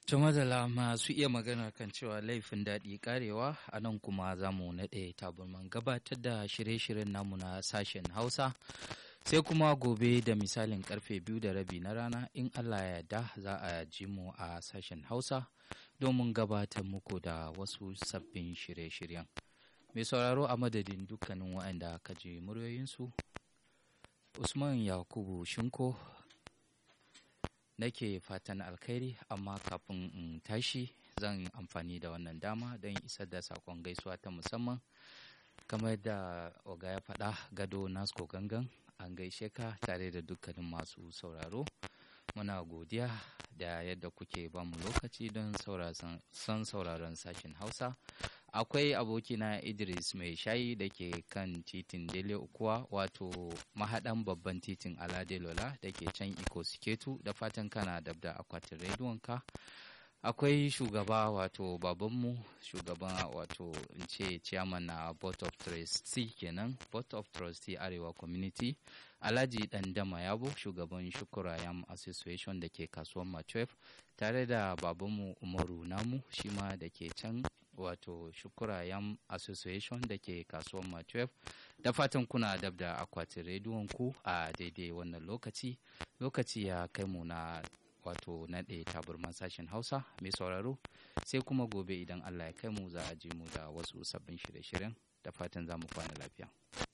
Tumadala masu iya magana kan cewa laifin daɗi karewa a nan kuma za mu naɗe taburman gabatar da shirye-shiryen namu na sashen Hausa. Sai kuma gobe da misalin karfe biyu da rabi na rana in Allah ya yarda za a ji mu a sashen Hausa domin gabatar muku da wasu sabbin shirye-shiryen. Mai sauraro a madadin dukkanin waɗanda ka ji muryoyinsu, Usman Yakubu Shinko nake fatan alkhairi amma kafin in tashi zan amfani da wannan dama don isar da sakon gaisuwa ta musamman kamar da oga ya faɗa gado nasko gangan an gaishe ka tare da dukkanin masu sauraro muna godiya da yadda kuke bamu lokaci don son sauraron sashen hausa akwai abokina idris mai shayi da ke kan titin dele ukuwa wato mahaɗan babban titin alade lola da ke can iko siketu da fatan kana dab da akwatin rediyonka akwai shugaba wato babanmu shugaban wato in ce chairman na board of trustee kenan board of trustee arewa community alhaji dandama yabo shugaban shukura yam association da ke kasuwan machef tare da babanmu umaru namu shi ma da ke can wato shukura yam association da ke kasuwan machef da fatan kuna dab da akwatin rediyon ku a daidai wannan lokaci lokaci ya kai mu na wato naɗe taburman sashen hausa mai sauraro sai kuma gobe idan allah ya kai mu za a ji mu da wasu sabbin shirye-shiryen da fatan za mu kwana lafiya